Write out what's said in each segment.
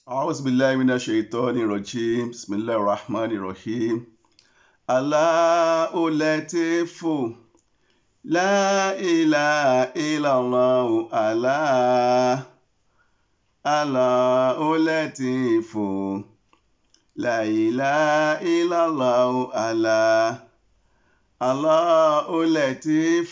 أعوذ بالله من الشيطان الرجيم بسم الله الرحمن الرحيم الله لطيف لا إله إلا الله الله الله لطيف لا إله إلا الله الله الله لطيف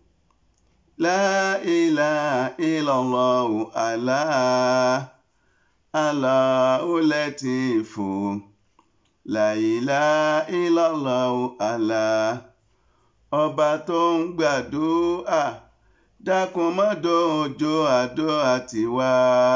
لا إله إلا الله الله Allahu Latifu La ilaha illallah Allah ọba tó ń gbàdúrà dákun má dòjò àdúrà tiwa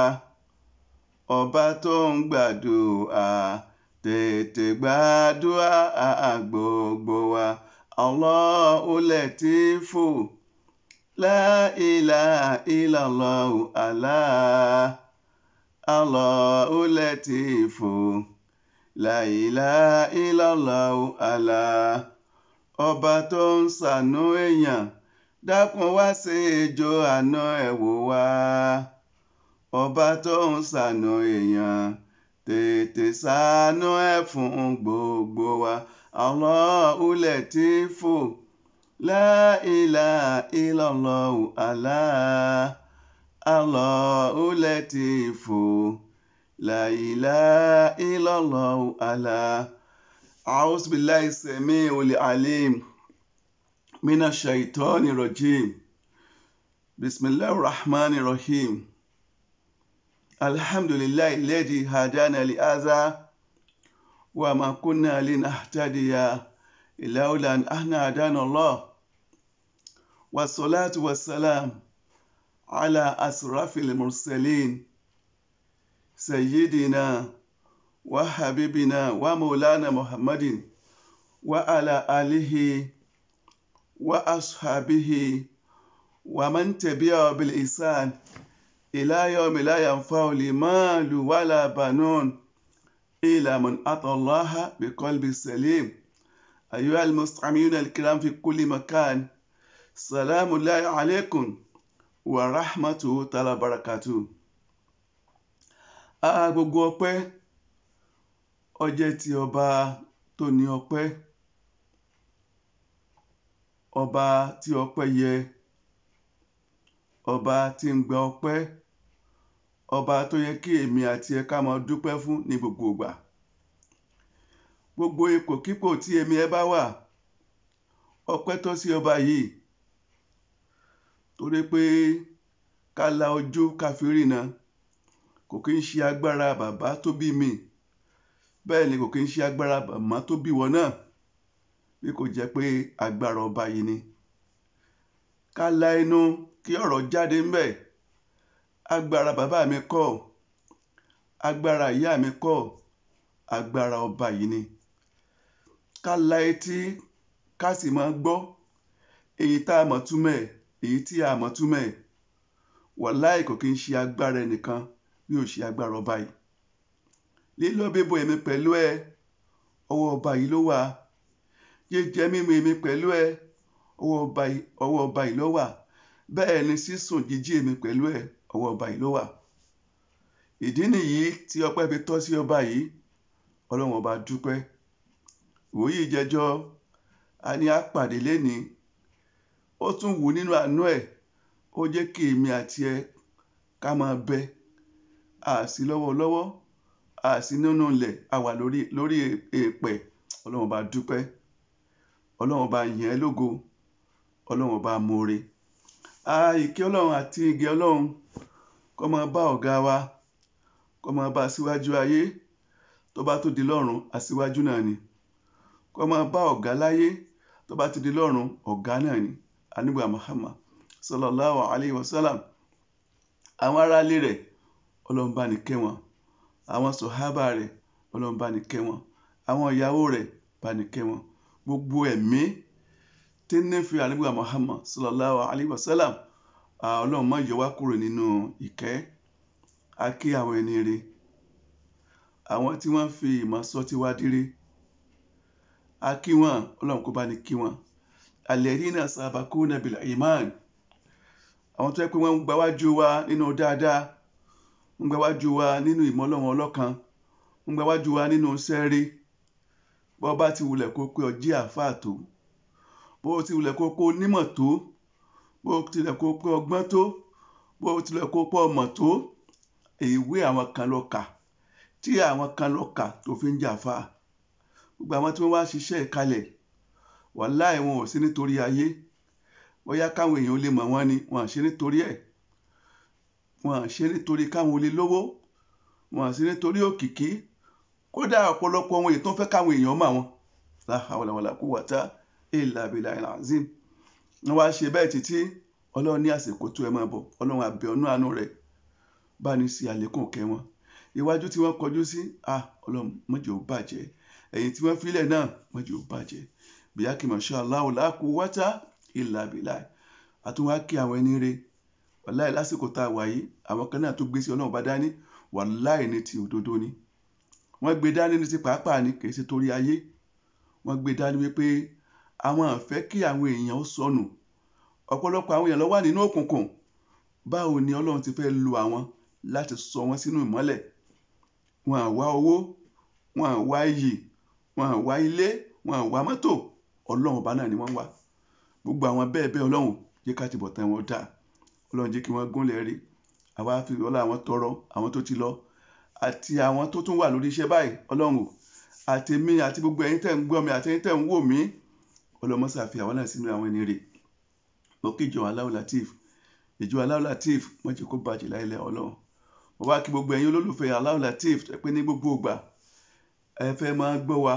ọba tó ń gbàdúrà tètè gbàdúrà gbogbo wa Allahu Latifu La ilaha illallah Allah. Allahu Latifu La ilaha illallah Allah ọba tó ń ṣàánú èèyàn dákun wá sí ijó àná ẹ̀ wò wá ọba tó ń ṣàánú èèyàn tètè ṣàánú ẹ̀ fún gbogbo wa Allahu Latifu La ilaha illallah Allah. Allahu Latifu La ilaha illallah Allah أعوذ بالله السميع العليم من الشيطان الرجيم بسم الله الرحمن الرحيم الحمد لله الذي هدانا لهذا وما كنا لنهتدي لولا أن هدانا الله والصلاة والسلام على أسرف المرسلين سيدنا وحبيبنا ومولانا محمد وعلى آله وأصحابه ومن تبعه بالإحسان إلى يوم لا ينفع المال ولا بنون إلا من أتى الله بقلب سليم أيها المستمعون الكرام في كل مكان سلام الله عليكم wa rahmatu tala barakatu a gbogbo ọpẹ́ ó jẹ́ ti ọba tó ní ọpẹ́ ọba tí ọpẹ́ yẹ ọba tí ń gba ọpẹ́ ọba tó yẹ kí èmi àti ẹ ká máa dúpẹ́ fún ní gbogbo ìgbà gbogbo ipòkípò tí èmi ẹ bá wà ọpẹ́ tó sí ọba yìí torí pé ká la ojú ká fi rìnà kò kí ń ṣe agbára bàbá tó bí mi bẹ́ẹ̀ ni kò kí ń ṣe agbára màmá tó bí wọn náà bí kò jẹ́ pé agbára ọba yìí ni ká la inú kí ọ̀rọ̀ jáde ń bẹ̀ agbára bàbá mi kọ́ agbára ìyá mi kọ́ agbára ọba yìí ni ká la etí ká sì máa gbọ́ èyí tá a mọ̀ túmọ̀ ẹ̀ èyí tí a mọ̀ túmọ̀ ẹ̀ wàláì kò kí ń ṣe agbára ẹnìkan bí ó ṣe agbára ọba yìí lílọ bíbo èmi pẹ̀lú ẹ ọwọ́ ọba yìí ló wà jíjẹ mímu èmi pẹ̀lú ẹ ọwọ́ ọba yìí ló wà bẹ́ẹ̀ ni sísùn jíjí èmi pẹ̀lú ẹ ọwọ́ ọba yìí ló wà ìdí nìyí tí ọpẹ́ fi tọ́ sí ọba yìí ọlọ́run ọba dúpẹ́ ìwòyí ìjẹjọ́ a ní àpàdé lénìí ó tún wù nínú àánú ẹ̀ ó jẹ́ kí èmi àti ẹ ká máa bẹ àsí lọ́wọ́lọ́wọ́ àsí nínú ilẹ̀ a wà lórí lórí èèpẹ̀ ọlọ́run bá dúpẹ́ ọlọ́run bá yìn ẹ́ lógo ọlọ́run bá mọ̀ọ́re ìkẹ́ ọlọ́run àti ìgẹ̀ ọlọ́run kó máa bá ọ̀gá wa kó máa bá aṣíwájú ayé tó bá tó di lọ́run aṣíwájú náà ni kó máa bá ọ̀gá láyé tó bá ti di lọ́run ọ̀gá náà ni anigba Muhammad sallallahu alayhi wa sallam àwọn aráalé rẹ̀ Ọlọ́run bá ní kẹ́ wọn àwọn sọhábà rẹ̀ Ọlọ́run bá ní kẹ́ wọn àwọn ìyàwó rẹ̀ bá ní kẹ́ wọn gbogbo ẹ̀mí tí ń nífẹ̀ẹ́ anigba Muhammad sallallahu alayhi wa sallam Ọlọ́run má yọ wá kúrò nínú ìkẹ́ a kí àwọn ẹni rẹ̀ àwọn tí wọ́n fi ìmọ̀ sọ tí wá dire a kí wọn Ọlọ́run kó bá ní kí wọn alẹ́rìnà sàbàkúnà bil iman àwọn tó yẹ pé wọ́n ń gbáwájú wa nínú dáadáa ń gbẹ wájú wa nínú ìmọ̀ ọlọ́run ọlọ́kan ń gbẹ wájú wa nínú sẹ́ẹ̀rí bó bá ti wulẹ̀ kó pé ọjí àáfàá tó bó ti wulẹ̀ kó pé onímọ̀ tó bó tilẹ̀ kó pé ọgbọ́n tó bó tilẹ̀ kó pé ọmọ tó ìwé àwọn kan lọ kà tí àwọn kan lọ kà tó fi ń jà fà gbogbo àwọn tí wọ́n wá ṣiṣẹ́ ìkalẹ̀ wàláì wọn ò sí nítorí ayé bóyá káwọn èèyàn lè mọ̀ wọ́n ni wọn à ṣe nítorí ẹ̀ wọn à ṣe nítorí káwọn olè lówó wọn à ṣe nítorí òkìkí kódà ọ̀pọ̀lọpọ̀ ohun èyí tó ń fẹ́ káwọn èèyàn mọ̀ wọn la hawla wala quwwata illa billahil azim wọn wá ṣe bẹ́ẹ̀ títí ọlọ́run ní àsìkò tó ẹ máa bọ̀ ọlọ́run àbẹ̀ ọ̀nà àánú rẹ̀ bá ní sí àlékún kẹ́ wọn iwájú tí wọ́n kọjú sí à ọlọ́run mọ́jọ́ ò bàjẹ́ ẹ̀yìn tí wọ́n filẹ̀ náà mọ́jọ́ ò bàjẹ́ bíyá kí masha Allah la quwwata illa billah àtúwá kí àwọn ẹni rẹ̀ wàláì lásìkò tá a wà yìí àwọn kan náà tó gbé sí ọlọ́run bá dání wàláì ní ti òdodo ni wọ́n gbé dání ní ti pàápàá ni kì í ṣe torí ayé wọ́n gbé dání wípé àwọn àfẹ́ kí àwọn èèyàn ó sọnù ọ̀pọ̀lọpọ̀ àwọn èèyàn ló wà nínú òkùnkùn báwo ni ọlọ́run ti fẹ́ lo àwọn láti sọ wọ́n sínú ìmọ́lẹ̀ wọn à wá owó wọn à wá iyì wọn à wá ilé wọn à wá mọ́tò ọlọ́run ọba náà ni wọ́n wá gbogbo àwọn bẹ́ẹ̀ bẹ́ẹ̀ ọlọ́run jẹ́ ká ti bọ̀ tán wọn dà ọlọ́run jẹ́ kí wọ́n gúnlẹ̀ rí àwa fi ọlá àwọn tọrọ àwọn tó ti lọ àti àwọn tó tún wà lórí iṣẹ́ báyìí ọlọ́run o àti mi àti gbogbo ẹ̀yin tẹ̀ ń gbọ́ mi àti ẹ̀yin tẹ̀ ń wò mí ọlọ́mọsà fi àwọn náà sínú àwọn ẹni rè mo kí ìjọ Allahu Latif ìjọ Allahu Latif wọ́n jẹ́ kó bàjẹ́ láìlẹ̀ ọlọ́run mo wá kí gbogbo ẹ̀yin olólùfẹ́ Allahu Latif ẹ pé ní gbogbo ìgbà ẹ fẹ́ máa gbọ́ wa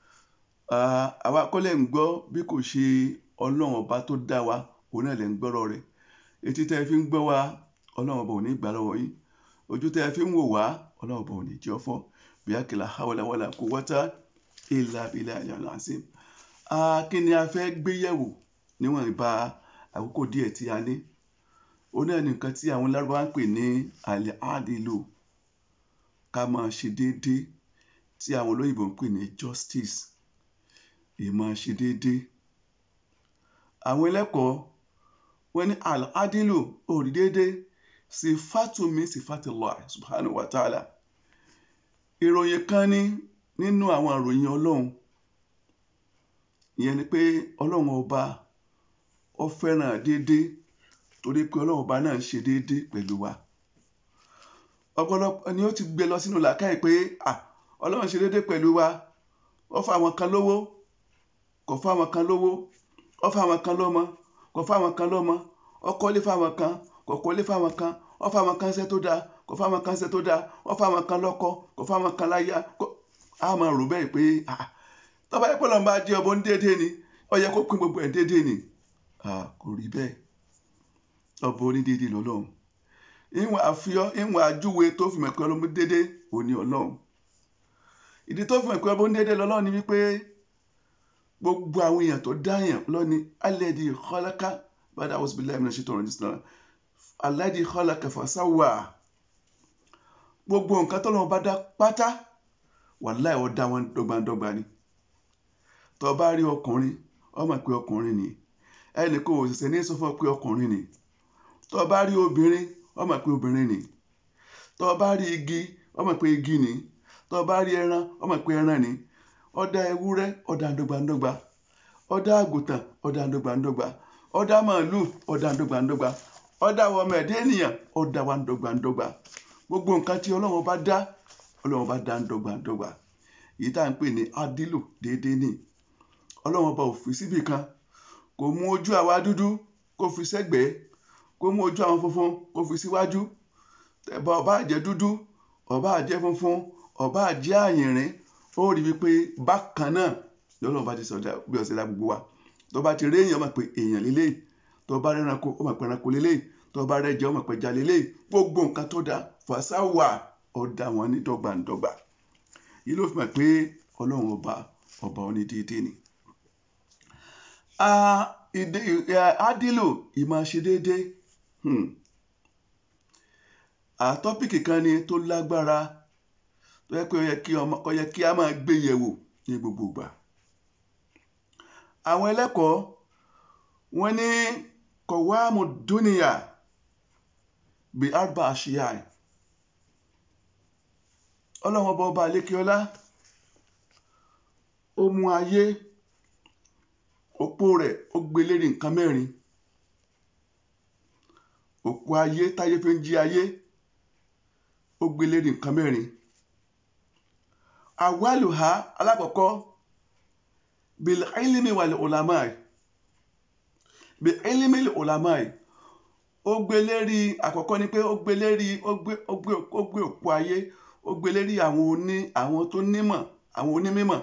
àwa kọ́lẹ̀ ń gbọ́ bí kò ṣe ọlọ́run ọba tó dá wa òun náà lè ń gbọ́rọ̀ rẹ̀ etí tẹ́ fi ń gbọ́ wa ọlọ́run ọba ò ní gbà lọ́wọ́ yín ojú tẹ́ fi ń wò wá ọlọ́run ọba ò ní jẹ́ ọ̀fọ́ bíákìlá hawla wala quwwata illa billahi al-azim. kí ni a fẹ́ gbé yẹ̀wò níwọ̀n ìbá àkókò díẹ̀ tí a ní òun náà ní nǹkan tí àwọn lárúbáwá ń pè ní al-adilu ká máa ṣe déédéé tí àwọn olóyìnbó ń pè ní justice ìmọ̀ ṣe déédéé àwọn ẹlẹ́kọ̀ọ́ wọ́n ní al-adilu òrí déédéé sifatu min sifati Allah subhanahu wa ta'ala ìròyìn kan ní nínú àwọn ìròyìn ọlọ́run ìyẹn ni pé ọlọ́run ọba ó fẹ́ràn déédéé torí pé ọlọ́run ọba náà ń ṣe déédéé pẹ̀lú wa ọ̀pọ̀lọpọ̀ ni ó ti gbé lọ sínú làákàyè pé ọlọ́run ṣe déédéé pẹ̀lú wa ó fún àwọn kan lówó kò fún àwọn kan lówó ó fún àwọn kan lọ́mọ kò fún àwọn kan lọ́mọ ó kọ́lé fún àwọn kan kò kọ́lé fún àwọn kan ó fún àwọn kan ṣẹ́ tó dáa kò fún àwọn kan ṣẹ́ tó dáa ó fún àwọn kan lọ́kọ kò fún àwọn kan láyà á máa rò bẹ́ẹ̀ pé tọ́ba yẹ pé lọ́nba jẹ́ ọbọ̀ ń déédéé ni ó yẹ kó pín gbogbo ẹ̀ déédéé ni kò rí bẹ́ẹ̀ ọbọ̀ onídéédéé lọ́lọ́run ìwọ̀n àfihàn ìwọ̀n àjúwe tó fi mẹ̀kọ́ ọlọ́mú déédéé òní ọlọ́run ìdí tó fi mẹ̀kọ́ ọlọ́mú déédéé lọ́lọ́run ni wípé gbogbo àwọn èèyàn tó dáyàn lọ́ni alẹ́dì khalaqa bàdà àwọn òsibílẹ̀ ẹ̀mí náà ṣètò ọ̀rọ̀ ìdísìnà alẹ́dì khalaqa fasawa gbogbo nǹkan tó lọ́wọ́ bá dá pátá wàláhì ó dá wọn dọ́gbandọ́gba ni tó bá rí ọkùnrin ó mọ̀ pé ọkùnrin ni ẹnì kò ṣẹ̀ṣẹ̀ ní sọ fún ọ pé ọkùnrin ni tó bá rí obìnrin ó mọ̀ pé obìnrin ni tó bá rí igi ó mọ̀ pé igi ni tó bá rí ẹran ó mọ̀ pé ẹran ni ó dá ewúrẹ́ ó dá dọ́gbandọ́gba ó dá àgùntàn ó dá dọ́gbandọ́gba ó dá màálù ó dá dọ́gbandọ́gba ó dá ọmọ ẹ̀dá ènìyàn ó dá wa dọ́gbandọ́gba gbogbo nǹkan tí ọlọ́run bá dá ọlọ́run bá dá dọ́gbandọ́gba èyí tá à ń pè ní adilu déédéé ni ọlọ́run ọba ò fi síbì kan kò mú ojú àwa dúdú kó fi sẹ́gbẹ̀ẹ́ kó mú ojú àwọn funfun kó fi síwájú tẹ̀bà ọba àjẹ́ dúdú ọba àjẹ́ funfun ọba àjẹ́ àyìnrín ó rí wípé bákan náà lọ́lọ́run bá ti sọ̀dá bí ọ̀sẹ̀ dá gbogbo wa tó bá ti rí èèyàn mọ̀ pé èèyàn lélẹ́yìí tó bá rẹ́ranko ó mọ̀ pé ẹranko lélẹ́yìí tó bá rẹ́jẹ ó mọ̀ pé ẹja lélẹ́yìí gbogbo nǹkan tó dá fàṣàwà ó dá wọn ní dọ́gbandọ́gba yìí ló fi mọ̀ pé ọlọ́run ọba ọba onídéédéé ni. Adilo ìmọ̀ ṣe déédéé àtọ́pìkì kan ni tó lágbára tó yẹ pé ó yẹ kí a máa gbé yẹ̀wò ní gbogbo ìgbà. àwọn ẹlẹ́kọ̀ọ́ wọ́n ní kọ̀wáàmù dúnìyà bí arba àṣìyà ọlọ́run ọba ọba àlékeọlá ó mú ayé òpó rẹ̀ ó gbé lérí nǹkan mẹ́rin òpó ayé táyé fi ń jí ayé ó gbé lérí nǹkan mẹ́rin àwálùhá alákọ̀ọ́kọ́ bil ilmi wal ulamai bil ilmi wal ulamai ó gbé lérí àkọ́kọ́ ni pé ó gbé lérí ó gbé ó gbé ó gbé òpó ayé ó gbé lérí àwọn oní àwọn tó nímọ̀ àwọn onímọ̀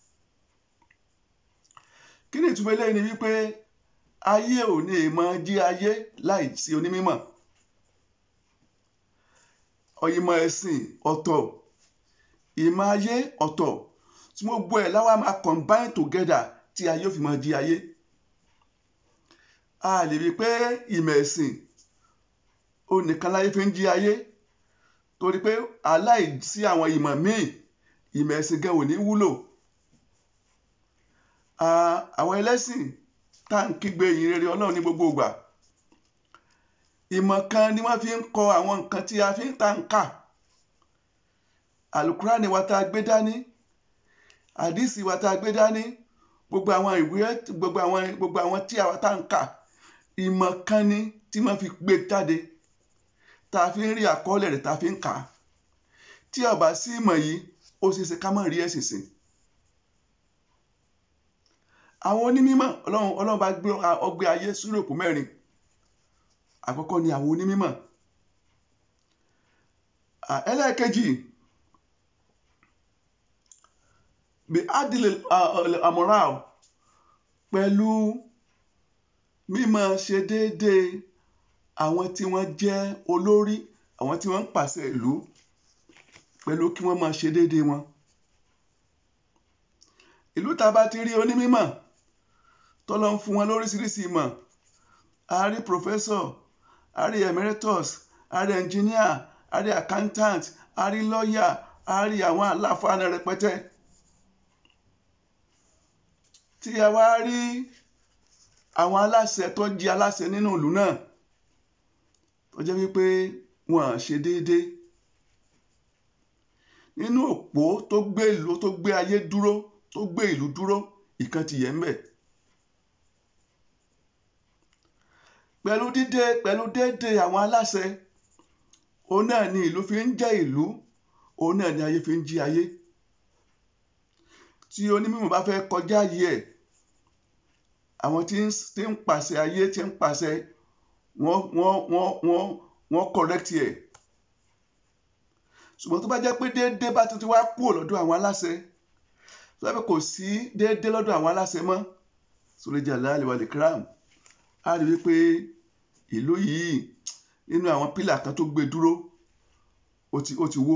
kí ni ìtumọ̀ eléyìí ni wípé ayé ò ní mọ jí ayé láì sí onímọ̀ ìmọ̀ ẹ̀sìn ọ̀tọ̀ ìmọ̀ ayé ọ̀tọ̀ tí mo gbọ́ ẹ̀ láwa máa combine together tí ayé ò fi máa jí ayé a lè rí i pé ìmọ̀ ẹ̀sìn ó nìkan láyé fi ń jí ayé torí pé aláìsí àwọn ìmọ̀ míì ìmọ̀ ẹ̀sìn gan ò ní wúlò àwọn ẹlẹ́sìn tá à ń kígbe ìyìn rere ọlọ́run ní gbogbo ìgbà ìmọ̀ kan ni wọ́n fi ń kọ àwọn nǹkan tí a fi ń ta ń kà àlùkùránì wa tá a gbé dání àdìsí wa tá a gbé dání gbogbo àwọn ìwé gbogbo àwọn gbogbo àwọn tí àwa tá à ń kà ìmọ̀ kan ni tí wọ́n fi gbé jáde tá a fi ń rí àkọọ́lẹ̀ rẹ̀ tá a fi ń kà á tí a bá sí ìmọ̀ yìí ó ṣeé ṣe ká má rí ẹ̀sìn sìn àwọn onímọ̀ ọlọ́run ọlọ́run bá gbé ọgbẹ́ ayé súròpù mẹ́rin àkọ́kọ́ ni àwọn onímọ̀ ẹlẹ́ẹ̀kejì bí adìlẹ̀ amoral pẹ̀lú mímọ̀ ṣe déédéé àwọn tí wọ́n jẹ́ olórí àwọn tí wọ́n ń pàṣẹ ìlú pẹ̀lú kí wọ́n máa ṣe déédéé wọn ìlú tá a bá ti rí onímọ̀ tọ́lọ́ ń fún wọn lóríṣiríṣi ìmọ̀ a rí professor a rí emeritus a rí engineer a rí accountant a rí lawyer a rí àwọn aláfáàní rẹpẹtẹ tí a wá rí àwọn aláṣẹ tó jẹ́ aláṣẹ nínú ìlú náà tó jẹ́ wípé wọn à ṣe déédéé nínú òpó tó gbé ìlú tó gbé ayé dúró tó gbé ìlú dúró ìkan ti yẹ ń bẹ̀. pẹ̀lú dídé pẹ̀lú déédéé àwọn aláṣẹ òun náà ni ìlú fi ń jẹ́ ìlú òun náà ni ayé fi ń jí ayé tí onímọ̀ bá fẹ́ kọjá yìí ẹ̀ àwọn tí ń pàṣẹ ayé tí ń pàṣẹ wọ́n wọ́n wọ́n wọ́n wọ́n correct ẹ̀ ṣùgbọ́n tó bá jẹ́ pé déédéé bá tuntun wá kúrò lọ́dọ̀ àwọn aláṣẹ tó bá fẹ́ kò sí déédéé lọ́dọ̀ àwọn aláṣẹ mọ́ sóríjà láàlì wàlẹ̀ kram á rí wípé ìlú yìí nínú àwọn pílà kan tó gbé dúró ó ti ó ti wó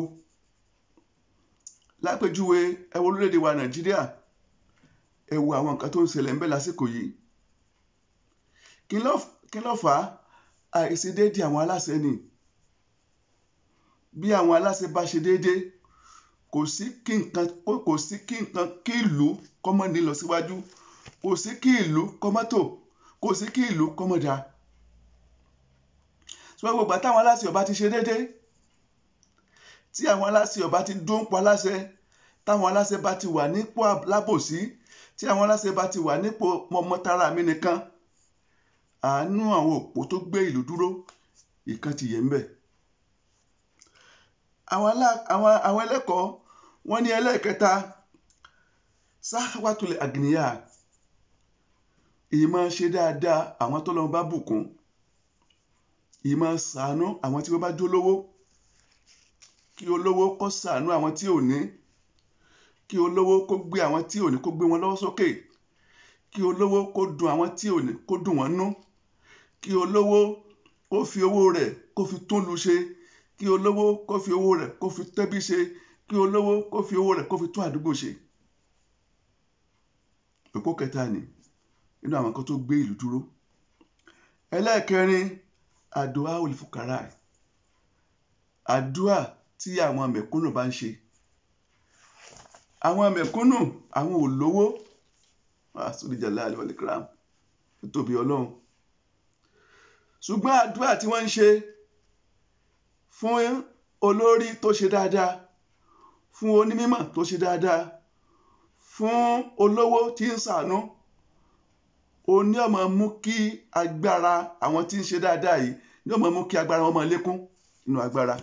lápèjúwe ẹ wo orílẹ̀-èdè wa nàìjíríà ẹ wo àwọn nǹkan tó ń ṣẹlẹ̀ ń bẹ lásìkò yìí kí ló fà á àìsí déédéé àwọn aláṣẹ ni bí àwọn aláṣẹ bá ṣe déédéé kò sí kí nǹkan kò sí kí nǹkan kí ìlú kọ́mọ́ ní lọ síwájú kò sí kí ìlú kọ́mọ́ tò kò sí kí ìlú kọ́mọ́ dáa ṣùgbọ́n gbogbo àtàwọn aláṣẹ ọba ti ṣe déédéé tí àwọn aláṣẹ ọba ti dún pa aláṣẹ táwọn aláṣẹ bá ti wà nípò lábòsí tí àwọn aláṣẹ bá ti wà nípò mọmọtara mi nìkan àánú àwọn òpó tó gbé ìlú dúró ìkan ti yẹ ń bẹ. àwọn ẹlẹ́kọ̀ọ́ wọ́n ní ẹlẹ́ẹ̀kẹta sáwátulẹ̀ àgìníyà ìmọ̀ ṣe dáadáa àwọn tó lọ́n bá bùkún ìmọ̀ ṣàánú àwọn tí wọ́n bá jólówó kí olówó kó ṣàánú àwọn tí ò ní kí olówó kó gbé àwọn tí ò ní kó gbé wọn lọ́wọ́ sókè kí olówó kó dùn àwọn tí ò ní kó dùn wọ́n nú kí olówó kó fi owó rẹ̀ kó fi tún lu ṣe kí olówó kó fi owó rẹ̀ kó fi tẹ́bí ṣe kí olówó kó fi owó rẹ̀ kó fi tún àdúgbò ṣe. òpó kẹta ni nínú àwọn kan tó gbé ìlú dúró ẹlẹ́ẹ̀kẹrin àdúà olùfukàrà àdúà tí àwọn mẹ̀kúnnù bá ń ṣe àwọn mẹ̀kúnnù àwọn olówó àsọdíjàlá àlewàlẹkram tóbi Ọlọ́run ṣùgbọ́n àdúà tí wọ́n ń ṣe fún olórí tó ṣe dáadáa fún onímọ̀ tó ṣe dáadáa fún olówó tí ń ṣàánú ó ní ọmọ mú kí agbára àwọn tí ń ṣe dáadáa yìí ní ọmọ mú kí agbára wọn máa lékún nínú agbára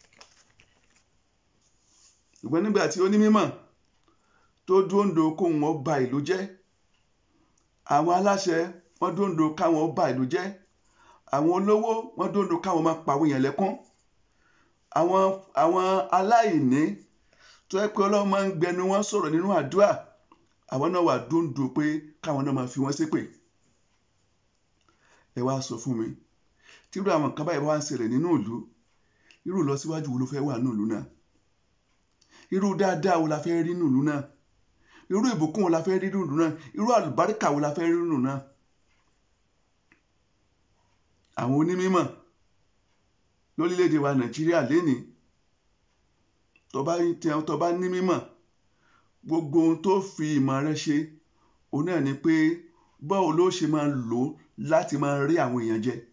ṣùgbọ́n nígbà tí onímọ̀ tó dúndò kóhun ó ba ìlú jẹ́ àwọn aláṣẹ wọ́n dúndò káwọn ó ba ìlú jẹ́ àwọn olówó wọ́n dúndò káwọn máa pàwọn èèyàn lẹ́kún àwọn àwọn aláìní tó yẹ pé ọlọ́run máa ń gbẹnu wọn sọ̀rọ̀ nínú àdúrà àwọn náà wà dúndò pé káwọn náà máa fi wọ́n ṣépè ẹ wá sọ fún mi tírú àwọn nǹkan báyìí wá ń ṣẹlẹ̀ nínú ìlú irú ìlọsíwájú wo ló fẹ́ wà nínú ìlú náà irú dáadáa wo la fẹ́ rí nínú ìlú náà irú ìbùkún wo la fẹ́ rí nínú ìlú náà irú àlùbáríkà wo la fẹ́ rí nínú ìlú náà àwọn onímọ̀ lórílẹ̀‐èdè wa nàìjíríà lénìí tó bá ní mímọ̀ gbogbo ohun tó fi ìmọ̀ rẹ ṣe òun náà ni pé báwo ló ṣe máa lò ó láti máa rí àwọn èèyàn jẹ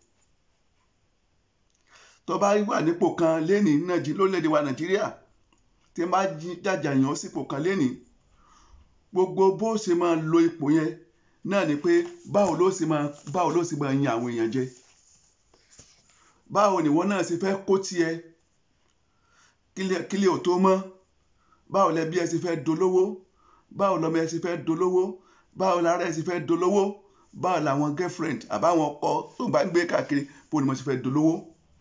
tó bá wà nípò kan lénìí lórílẹ̀‐èdè wa nàìjíríà tí wọ́n bá jàjà yàn sípò kan lénìí gbogbo bó ṣe máa lo ipò yẹn náà ni pé báwo ló ṣe máa báwo ló ṣe máa yan àwọn èèyàn jẹ báwo nìwọ náà ṣe fẹ́ kó tiẹ̀ kílẹ̀ ò tó mọ́ báwo lẹbí ẹ ṣe fẹ́ dolówó báwo lọmọ ẹ ṣe fẹ́ dolówó báwo lára ẹ ṣe fẹ́ dolówó báwo làwọn girlfriend àbáwọn ọkọ tó ń bá ń gbé káàkiri bó ni mo ṣe fẹ́ dolówó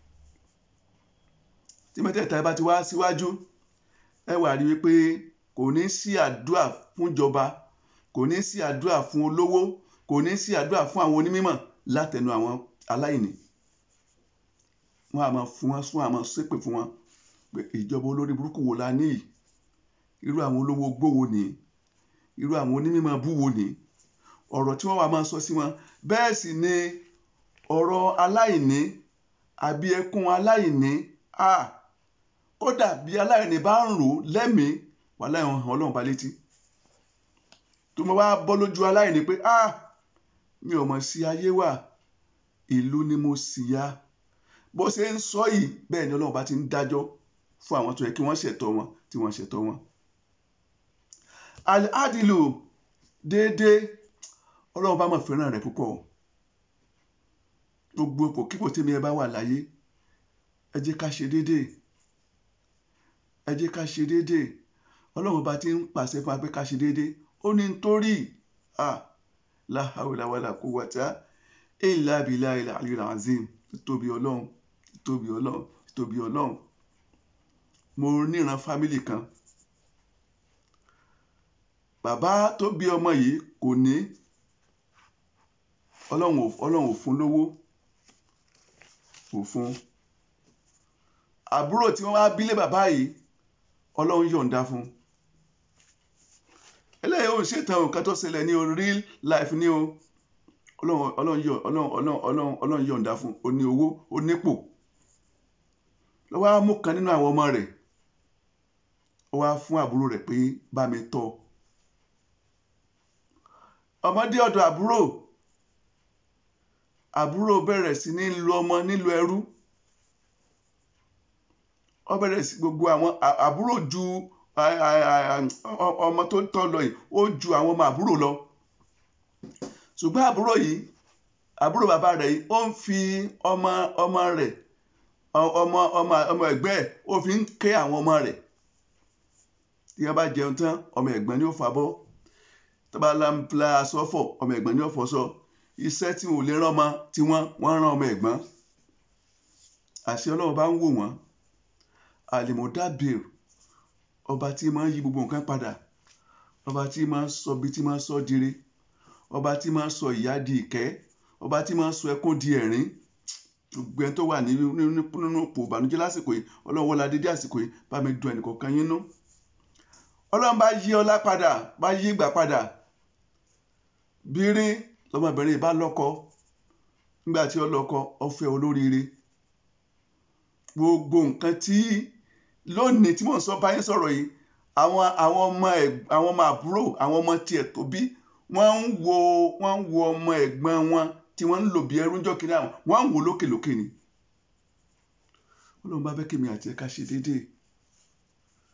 tí mẹ́tẹ̀ẹ̀ta bá ti wá síwájú ẹ wà rí wípé kò ní sí àdúrà fún ìjọba kò ní sí àdúrà fún olówó kò ní sí àdúrà fún àwọn onímọ̀ látẹnu àwọn aláìní wọn àmọ́ fún wọn sún àmọ́ ṣépè fún wọn pé ìjọba olórí burúkú wo la ní yìí irú àwọn olówó gbówó ní irú àwọn onímọ̀ búwo ní ọ̀rọ̀ tí wọ́n wà máa sọ sí wọn bẹ́ẹ̀ sì ni ọ̀rọ̀ aláìní àbí ẹkún aláìní a kódà bí aláìní bá ń rò lẹ́mìí wà láìhàn hàn ọlọ́run bá létí tó mo wá bọ́ lójú aláìní pé a mi ò mọ̀ sí ayé wà ìlú ni mo sì ya bó ṣe ń sọ yìí bẹ́ẹ̀ ni ọlọ́run bá ti ń dájọ́ fún àwọn tó yẹ kí wọ́n ṣẹ̀tọ́ wọn tí wọ́n ṣẹ̀tọ́ wọn. al-adilu déédéé ọlọ́run bá mọ̀ fẹ́ràn rẹ̀ púpọ̀ gbogbo ipò kíkò tèmi ẹ bá wà láyé ẹ jẹ́ ká ṣe déédéé ẹ jẹ́ ká ṣe déédéé ọlọ́run bá ti ń pàṣẹ fún wa pé ká ṣe déédéé ó ní nítorí la hawla wala quwwata illa billahi al-aliyyil azim tóbi ọlọ́run tóbi ọlọ́run tóbi ọlọ́run mo níran fámìlì kan bàbá tó bí ọmọ yìí kò ní ọlọ́run ò fún lówó kò fún àbúrò tí wọ́n wá bílé bàbá yìí ọlọ́run yọ̀ǹda fún eléyìí ò ń ṣètàn nǹkan tó ṣẹlẹ̀ ní o real life ní o ọlọ́run yọ̀ǹda fún o ní owó o nípò lọ́wọ́ á mú kan nínú àwọn ọmọ rẹ̀ ó wá fún àbúrò rẹ̀ pé bá mi tọ́ ọmọdé ọ̀dọ̀ àbúrò àbúrò bẹ̀rẹ̀ sí ní lu ọmọ nílùú ẹrú ó bẹ̀rẹ̀ sí gbogbo àwọn àbúrò ju ọmọ tó tọ́ lọ yìí ó ju àwọn ọmọ àbúrò lọ ṣùgbọ́n àbúrò yìí àbúrò bàbá rẹ̀ yìí ó ń fi ọmọ ọmọ rẹ̀ ọmọ ọmọ ọmọ ẹ̀gbẹ́ ẹ̀ ó fi ń ké àwọn ọmọ rẹ̀ tí wọ́n bá jẹun tán ọmọ ẹ̀gbọ́n ni ó fabọ́ tó bá lámpla sọ́fọ̀ ọmọ ẹ̀gbọ́n ni ó fọṣọ iṣẹ́ tí wọn ò lè rán ọmọ tí wọ́n wọ́n rán ọmọ ẹ̀gbọ́n àṣẹ ọlọ́run bá ń wò wọ́n àlèmọ̀dábìr ọba tí máa ń yí gbogbo nǹkan padà ọba tí máa ń sọ bí tí máa ń sọ dire ọba tí máa ń sọ ìyà di ìkẹ́ ọba tí máa ń sọ ẹkún di ẹ̀rín gbogbo ẹni tó wà nínú ipò ìbànújẹ́ lásìkò yìí ọlọ́run wọlé adédé àsìkò yìí bá mi dùn ẹnìkọ̀ọ̀kan yín nú ọlọ́run bá yí ọlá padà bá yí ìgbà padà bírí lọmọbìnrin bá lọ́kọ nígbà tí ó lọ́kọ ó fẹ́ olóríire gbogbo nǹkan tí lónìí tí mò ń sọ báyìí sọ̀rọ̀ yìí àwọn àwọn ọmọ àwọn ọmọ àbúrò àwọn ọmọ tiẹ̀ tó bí wọ́n ń wo wọ́n ń wo ọmọ ẹ̀gbọ́n wọn tí wọ́n ń lò bí ẹrú ńjọ́ kiri àwọn wọ́n ń wò lókèlókè ni Ọlọ́run bá fẹ́ kí mi àti ẹ̀ka ṣe déédéé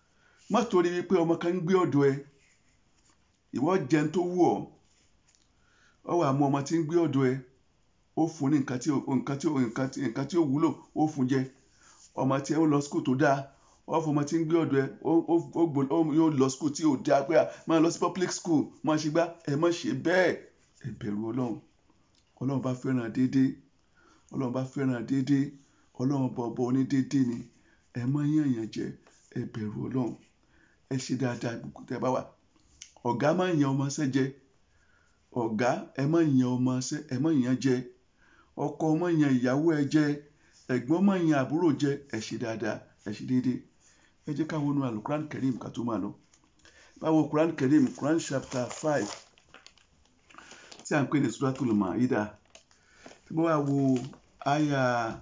má torí wípé ọmọ kan ń gbé ọ̀dọ̀ ẹ ìwọ jẹun tó wù ọ́ ọ wà mú ọmọ tí ń gbé ọ̀dọ̀ ẹ ó fún ní nǹkan tí nǹkan tí nǹkan tí nǹkan tí ó wúlò ó fún jẹ ọmọ tí ẹ ń lọ skul tó dáa ọ fún ọmọ tí ń gbé ọ̀dọ̀ ẹ ó yóò lọ skul tí ò dáa pé máa lọ sí public school máa ṣe gbá ẹ má ṣe bẹ́ẹ̀ ẹ bẹ̀rù ọlọ́run ọlọ́run bá fẹ́ràn déédéé ọlọ́run bá fẹ́ràn déédéé ọlọ́run bọ̀ bọ̀ ní déédéé ni ẹ má yàn yàn jẹ ẹ bẹ̀rù ọlọ́run ẹ ṣe dáadáa gbogbo tẹ bá wà ọ̀gá má yan ọmọ ṣẹ́ jẹ ọ̀gá ẹ má yan ọmọ ṣẹ́ ẹ má yan jẹ ọkọ má yan ìyàwó ẹ jẹ ẹ̀gbọ́n má yan àbúrò jẹ ẹ ṣe dáadáa ẹ ṣe déédéé ẹ jẹ́ ká wọnú alukuran kerim ká tó máa lọ báwo kuran kerim kuran chapter five tí a ń pè ní suratul maida tí wọ́n wá wo aya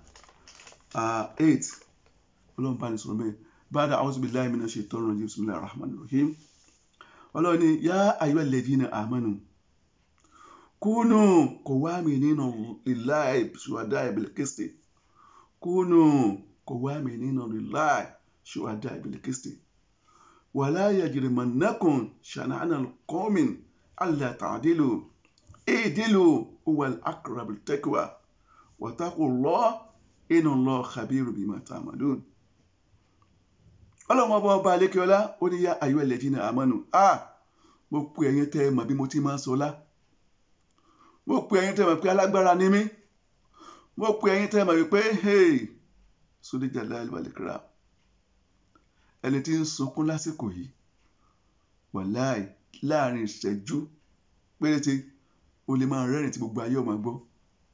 eight ọlọ́run bá ní sọ̀rọ̀ bẹ́ẹ̀ báda a'udhu billahi minash shaitani rajim bismillahir rahmanir rahim ọlọ́run ní yá ayyuhal ladhina amanu kúnù qawwaminina lillahi shuhada'a bil qisti kúnù qawwaminina lillahi shuhada'a bil qisti wala yajrimannakum shana'anu qawmin alla ta'dilu i'dilu huwal aqrabu lit-taqwa wattaqullaha inna Allaha khabirun bima ta'malun ọlọ́run ọba ọba alekeola ó ní yá ayọ́ ẹlẹ́dínà àmọ́nù a mo pe ẹ̀yin tẹ́ ẹ mọ̀ bí mo ti máa ń sọlá mo pe ẹ̀yin tẹ́ ẹ mọ̀ pé alágbára ni mí mo pe ẹ̀yin tẹ́ ẹ mọ̀ wípé hey sódíjà láàlú àlèkèrà ẹni tí ń sunkún lásìkò yìí wàláì láàrin ìṣẹ́jú péréte o lè máa rẹ́rìn tí gbogbo ayé ọmọ gbọ́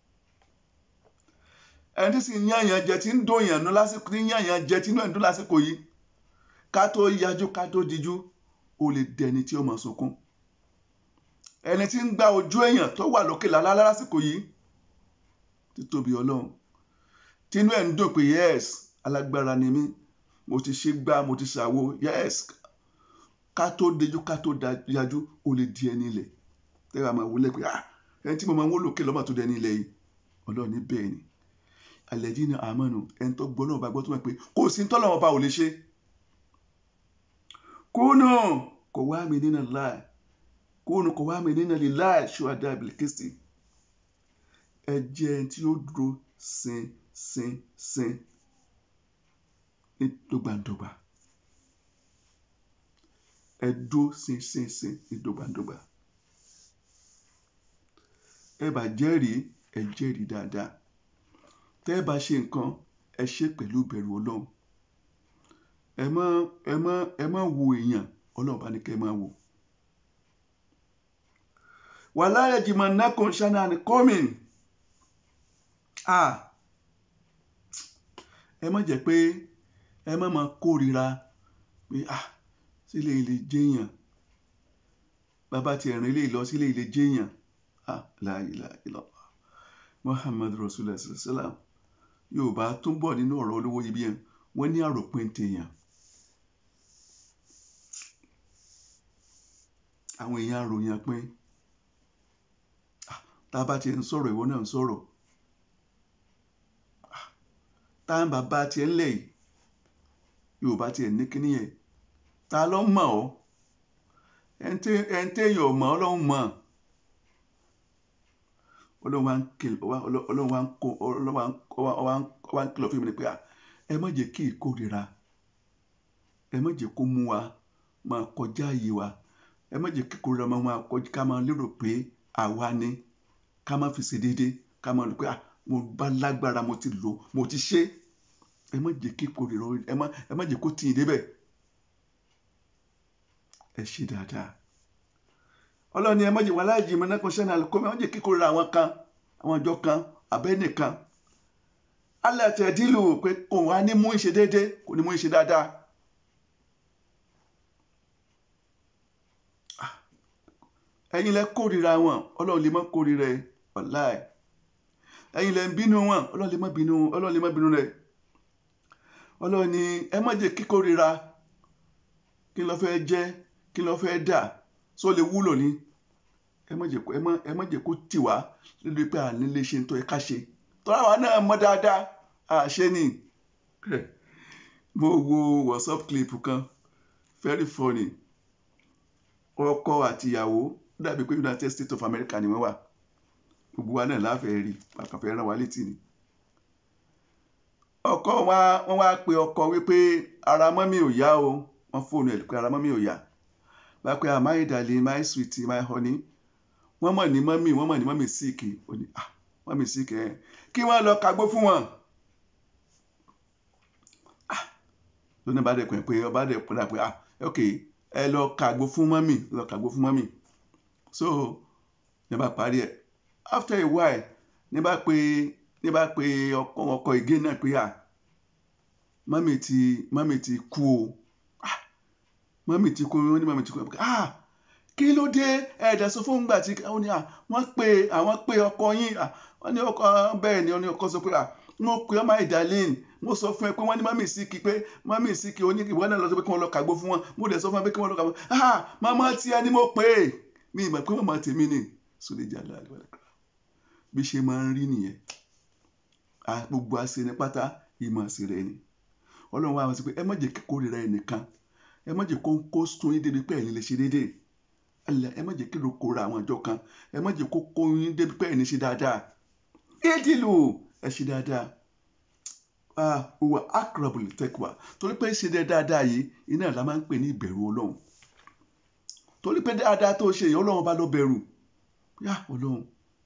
ẹni tí sì ń yànyàn jẹ tí ń dòyàn nú lásìkò tí ń yànyàn jẹ tí inú ẹ̀ ń dún lásìkò yìí ká tó yájú ká tó dijú o lè dẹni tí ó máa sunkún ẹni tí ń gba ojú èèyàn tó wà lókè lálá lásìkò yìí títóbi ọlọ́run tínú ẹ̀ ń dùn pé yes alágbára ni mí mo ti ṣe gbá mo ti ṣàwo yes ká tó dijú ká tó yájú o lè di ẹni ilẹ̀ tẹ́wàá máa wọlé pé ah ẹni tí mo máa ń wó lókè lọ́mọ tó dẹni ilẹ̀ yìí ọlọ́run ní bẹ́ẹ̀ ni alẹ́dínà àmọ́nù ẹni tó gbọ́ náà bá gbọ́ tó mọ̀ pé kò sí tọ́lọ́wọ́n bá ò lè ṣe kúnù kò wá mi nínú láì kúnù kò wá mi nínú lè láì ṣùwádà ìbìlìkìsì ẹ jẹ́ ẹni tí ó dúró sin sin sin ní dọ́gbandọ́gba ẹ dúró sin sin sin ní dọ́gbandọ́gba ẹ bá jẹ́rìí ẹ jẹ́rìí dáadáa tẹ́ ẹ bá ṣe nǹkan ẹ ṣe pẹ̀lú ìbẹ̀rù ọlọ́run ẹ má ẹ má ẹ má wo èèyàn ọlọ́run bá ní kẹ́ ẹ má wò. wàhálà ẹ̀jìmọ̀ nàkùn ṣáná ni kọ́mìn ẹ má jẹ́ pé ẹ má máa kórira pé sílé ilé jẹ́yàn bàbá tiẹ̀ rìn ilé lọ sílé ilé jẹ́yàn la ilaha illallah muhammadu rasulullah sallam yorùbá tún bọ̀ nínú ọ̀rọ̀ olówó ibi yẹn wọ́n ní àròpin tèèyàn àwọn èèyàn àròyìn pín tá a bá ti ń sọ̀rọ̀ ìwọ náà ń sọ̀rọ̀ tá a ń bàbá tiẹ̀ ń lẹ̀ yìí yorùbá tiẹ̀ ní kíní yẹn ta ló mọ̀ ọ́ ẹ̀ ń téèyàn ò mọ̀ ọ́ lọ́hùn mọ̀ ọlọ́run wa ń kìlọ̀ ọlọ́run wa ń kó ọlọ́run wa ń kìlọ̀ fún mi ni pé ẹ má jẹ́ kí ìkórira ẹ má jẹ́ kó mú wa máa kọjá ààyè wa ẹ má jẹ́ kí ìkórira máa máa kọjá ká máa lérò pé àwa ni ká má fi ṣe déédéé ká máa lò pé mo bá lágbára mo ti lò mo ti ṣe ẹ má jẹ́ kí ìkórira ẹ má ẹ má jẹ́ kó tì í débẹ̀ ẹ ṣe dáadáa ọlọ́run ni ẹ má jẹ́ wà láàyè ìmọ̀ náà kan ṣẹ́ni àlùkò mi ẹ má jẹ́ kíkórira àwọn kan àwọn ọjọ́ kan abẹ́nìkan alẹ́ àti ẹ̀dínlù pé kò wá ní mú ìṣe déédéé kò ní mú ìṣe dáadáa. ẹ̀yin lẹ kórira wọn ọlọ́run lè má kórira ẹ wàláì ẹ̀yin lẹ ń bínú wọn ọlọ́run lè má bínú ọlọ́run lè má bínú rẹ ọlọ́run ni ẹ má jẹ́ kíkórira kí ló fẹ́ jẹ́ kí ló fẹ́ dà só lè wúlò ní ẹ má jẹ́ kó ẹ má ẹ má jẹ́ kó tì wá lórí pé à ní lè ṣe tó ẹ ká ṣe tọ́lá wa náà mọ̀ dáadáa àṣẹ ni mo wo whatsapp clip kan very funny ọkọ àti ìyàwó ó dàbí pé United States of America ni wọ́n wà gbogbo wa náà láfẹ̀ẹ́ rí àkànfẹ́ rán wa létí ni ọkọ wa wọ́n wá pe ọkọ wípé ara mọ́mí ò yá o wọ́n fóònù ẹ̀ pé ara mọ́mí ò yá bá pé ah my darling my sweetie my honey wọ́n mọ̀ ní mọ́mí wọ́n mọ̀ ní mọ́mí síìkì ó ní ah mọ́mí síìkì ẹ̀ kí wọ́n lọ kagbó fún wọn. ah lónìí bá dẹ̀kun ẹ̀ pé ọba dẹ̀kun ẹ̀ pé ah ok ẹ lọ kagbó fún mọ́mí lọ kagbó fún mọ́mí so ní bá parí ẹ̀ after a while ní bá pé ní bá pé ọkọ ọkọ ìgé náà pé à mọ́mì ti mọ́mì ti kú o ah mọ́mì ti kú o ní mọ́mì ti kú o ah kí ló dé ẹ̀ẹ́dà sọ fún gbà tí wọ́n ní à wọ́n pe àwọn pe ọkọ yín à wọ́n ní ọkọ bẹ́ẹ̀ ni wọ́n ní ọkọ sọ pé à mo pe ọmọ ìdálẹ́yìn mo sọ fún ẹ pé wọ́n ní mọ́mì síkì pé mọ́mì síkì ó ní ìwọ náà lọ sọ pé kí wọ́n lọ kàgbó fún wọn mo dẹ̀ sọ fún ẹ pé kí wọ́n lọ kàgbó ah màmá tiẹ̀ ni mo pè é mi ìmọ̀ pé màmá tèmi ni sódèjà lálẹ́ bí ṣe máa ń rí nìyẹn gbogbo àṣẹni pátá ìmọ̀ àṣẹ rẹ̀ ni ọlọ́run wa sọ pé ẹ má jẹ́ kí kórìíra ẹnìkan ẹ má jẹ́ kó kó sún yín débi pé ẹ̀yin lè ṣe déédéé ẹ má jẹ́ kí ló kóra àwọn àjọ kan ẹ má jẹ́ kó kó yín débi pé ẹ̀yin ṣe dáadáa édìlù ẹ ṣe dáadáa wà akrabul taqwa torí pé ṣe dáadáa yìí iná ìlà máa ń pè ní ìbẹ̀rù ọlọ́run torí pé dáadáa tó ṣe yìí ọlọ́run bá lọ bẹ̀rù yá ọlọ́run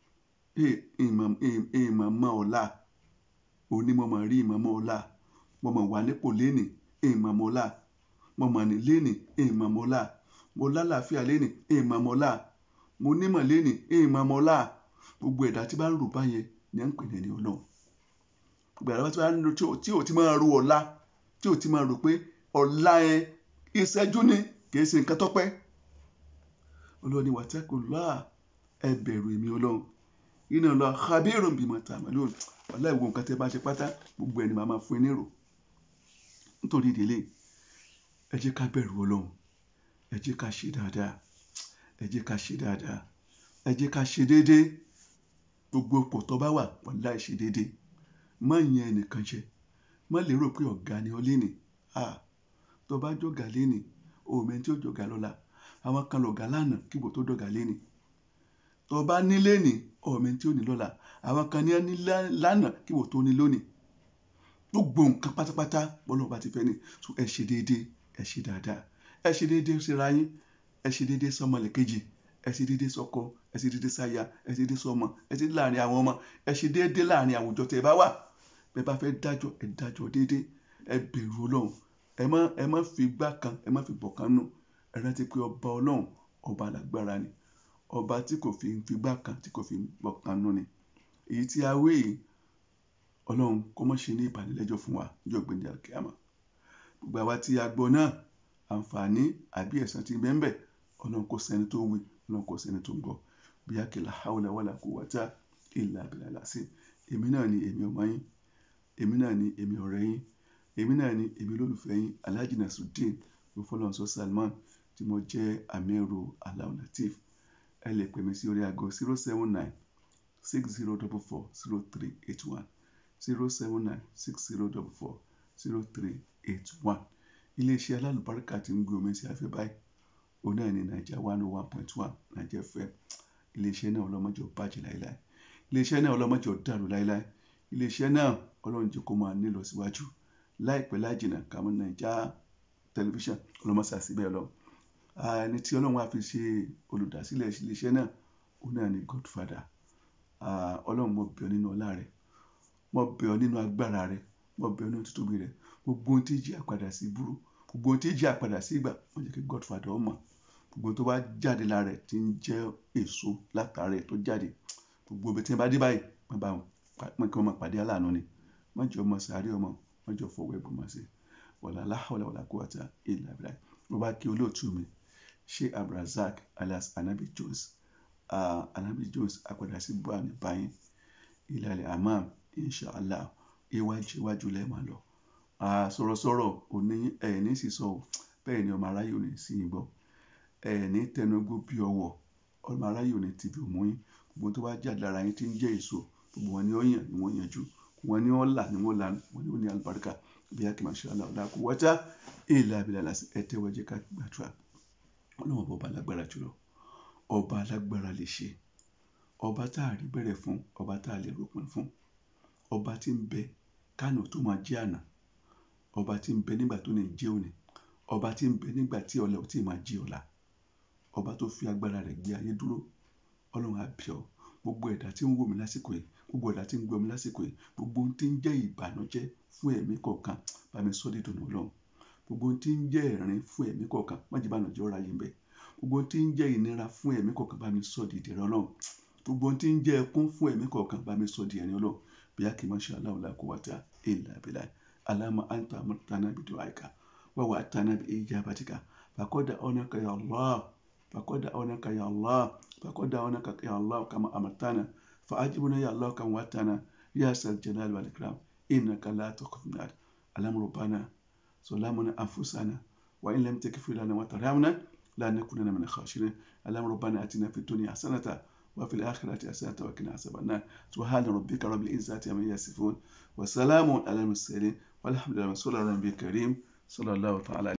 ìmọ̀ mọ́ ọ̀la òní mo mọ̀ rí ìmọ̀ mọ́ ọ̀la mo mọ̀ wà nípò lénìí ìmọ̀ mọ́ ọ̀la mo mọ̀ ní lénìí ìmọ̀ mọ́ ọ̀la mo lálàáfíà lénìí ìmọ̀ mọ́ ọ̀la mo nímọ̀ lénìí ìmọ̀ mọ́ ọ̀la gbogbo ẹ̀dá tí bá ń rò báyẹn ni à ń pè ní ẹni ọlọ́run gbogbo ẹ̀dá tí bá ń rò tí ò ti máa ro ọ̀la tí ò ti máa rò pé ọ̀la yẹn ìṣẹ́jú ni kì í ṣe nǹkan tọ́pẹ́ ọlọ́run ni wàtẹ́kùn lọ́à ẹ bẹ̀rù èmi ọlọ́run iná lọ khabirun bima ta'malun wàhálà ìwọ nǹkan tẹ́ bá ṣe pátá gbogbo ẹni màá máa fún yín nírò nítorí ìdílé ẹ jẹ́ ká bẹ̀rù ọlọ́run ẹ jẹ́ ká ṣe dáadáa ẹ jẹ́ ká ṣe dáadáa ẹ jẹ́ ká ṣe déédéé gbogbo ipò tó bá wà wàhálà ìṣe déédéé má yẹn ẹnìkan jẹ má lérò pé ọ̀gá ni ọ léni tó bá jọ̀gá léni òmẹ tí ó jọ̀gá lọ́la àwọn kan lọ̀gá lánàá kíbo tó dọ̀gá léni tó bá nílé ní ọmọ tí ó ní lọ́la àwọn kan ní ẹ ní lánàá kí wò tó ní lónìí gbogbo nǹkan pátápátá bọ́lá ọba ti fẹ́ ni so ẹ ṣe déédéé ẹ ṣe dáadáa ẹ ṣe déédéé síra yín ẹ ṣe déédéé sọmọlẹ̀kejì ẹ ṣe déédéé sọ́kọ ẹ ṣe déédéé sáya ẹ ṣe déédéé sọ́mọ ẹ ṣe déédéé láàrin àwọn ọmọ ẹ ṣe déédéé láàrin àwùjọ tẹ́ ẹ bá wà bẹ́ẹ̀ bá fẹ́ dájọ́ ẹ dájọ́ déédéé ẹ bẹ̀rù Ọlọ́run ẹ má ẹ má fi gbá kan ẹ má fi bọ̀ kan nù ẹ rántí pé ọba Ọlọ́run ọba alágbára ni ọba tí kò fi figbá kan tí kò fi gbọ̀kan nù ni èyí tí a wé yìí ọlọ́run kó mọ̀ ṣe ní ìbànújẹ́ fún wa níjọ́ gbẹ̀ndẹ̀ àkíyàmá gbogbo àwa tí a gbọ́ náà àǹfààní àbí ẹ̀san tí bẹ́ẹ̀ bẹ́ẹ̀ ọlọ́run kò sẹ́ni tó wí ọlọ́run kò sẹ́ni tó ń gbọ́ bí a kìlà hawla wala quwwata illa billah lásì èmi náà ni èmi ọmọ yín èmi náà ni èmi ọ̀rẹ́ yín èmi náà ni èmi olólùfẹ́ yín Alhaji Nasruddeen Rufọlọ́nsọ Salman tí mo jẹ́ amiru Alao Lateef ẹ lè pè mí sí orí aago zero seven nine six zero double four zero three eight one zero seven nine six zero double four zero three eight one iléeṣẹ́ alálùbáríkà tí ń gbé omi sí afẹ́ báyìí òun náà ní naija one oh one point one naija fm iléeṣẹ́ náà ọlọ́mọjọ bàjẹ́ láéláé iléeṣẹ́ náà ọlọ́mọjọ dàrú láéláé iléeṣẹ́ náà ọlọ́run jẹ́ kó máa nílọ síwájú láìpẹ́ láìjìnà kàmú naija tẹlifíṣàn ọlọ́mọsàsí bẹ́ẹ̀ lọ ẹni tí ọlọ́run á fi ṣe olùdásílẹ̀ iléeṣẹ́ náà òun náà ni godfather ọlọ́run mo bẹ̀ ọ́ nínú ọlá rẹ mo bẹ̀ ọ́ nínú agbára rẹ mo bẹ̀ ọ́ nínú títóbi rẹ gbogbo ohun tí jí àpadà sí burú gbogbo ohun tí jí àpadà sí ìgbà wọ́n jẹ́ kí godfather ọmọ gbogbo tó bá jáde lára ẹ̀ tí ń jẹ́ èso látara ẹ̀ tó jáde gbogbo ibi tí wọ́n bá dé báyìí wọ́n bá wọn kí wọ́n máa pàdé aláàánú ni wọ́n jọ ọmọ sàárè ọmọ wọ́n jọ fọwọ́ ẹ̀bùn máa ṣe wàlá láhàwọ̀lá wàlá quwwata illa billah mo bá kí olóòtú mi ṣé abdulrasaq alias anabi jones uh, anabi jones apàdà sí bua ní báyìí ìlàlẹ̀ amam inshallah iwájú iwájú lẹ́ẹ̀ máa lọ sọ̀rọ̀sọ̀rọ̀ òní ẹ̀ẹ́ní sì sọ bẹ́ẹ̀ ni ọmọ aráyé òní sí yín gbọ́ ẹ̀ẹ́ní tẹnugbó bí ọwọ́ ọmọ aráyé òní ti bí òmú yín gbogbo tó bá jáde lára yín tí ń jẹ́ èso gbogbo wọn ni ó yàn ni wọ́n yanjú wọn ni wọ́n là ni wọ́n là wọn ni ó ní alùbáríkà bí akínmọ̀ṣẹ́ aláwọ̀dá kò wọ́tá èèlà abilà lásì ẹ tẹ́wọ́ jẹ́ ká gbàdúrà ọlọ́run ọba alágbára jùlọ ọba alágbára lè ṣe ọba tá a rí bẹ̀rẹ̀ fún ọba tá a lè ròpin fún ọba tí ń bẹ kánò tó máa jẹ́ àná ọba tí ń bẹ nígbà tó ní jẹ́ òní ọba tí ń bẹ nígbà tí ọ̀la ò tí ì máa jẹ́ ọ̀la ọba tó fi agbára rẹ̀ gbé ayé dúró ọlọ́run á bẹ̀ ọ́ gbogbo ẹ̀dá tí ń wò mí lásìkò yìí gbogbo ẹ̀dá tí ń gbọ́ mi lásìkò yìí gbogbo ohun tí ń jẹ́ ìbànújẹ́ fún ẹ̀mí kọ̀ọ̀kan bá mi sọ́ dídùn ọlọ́run gbogbo ohun tí ń jẹ́ ẹ̀rín fún ẹ̀mí kọ̀ọ̀kan má jẹ́ ìbànújẹ́ ọ̀rá yìí ń bẹ gbogbo ohun tí ń jẹ́ ìnira fún ẹ̀mí kọ̀ọ̀kan bá mi sọ́ di ìdẹ̀rẹ̀ ọlọ́run gbogbo ohun tí ń jẹ́ ẹkún fún ẹ̀mí kọ̀ọ̀kan bá mi sọ́ di ẹ̀rín ọlọ́run bí a kì í máa ṣe aláwọ̀ làkó wáta ìlà bìlà alama anta amartana bidu aika wa wa atana bi ijabatika fakoda onaka ya allah fakoda onaka ya allah fakoda onaka ya allah kama amartana فأجبنا يا الله كم واتنا يا ذا الجلال والإكرام إنك لا تخلف الميعاد اللهم ربنا ظلمنا أنفسنا وإن لم تغفر لنا وترحمنا لا نكونن من الخاسرين اللهم ربنا آتنا في الدنيا حسنة وفي الآخرة حسنة وقنا عذاب النار سبحان ربك رب العزة عما يصفون وسلام على المرسلين والحمد لله رسول الله النبي الكريم صلى الله تعالى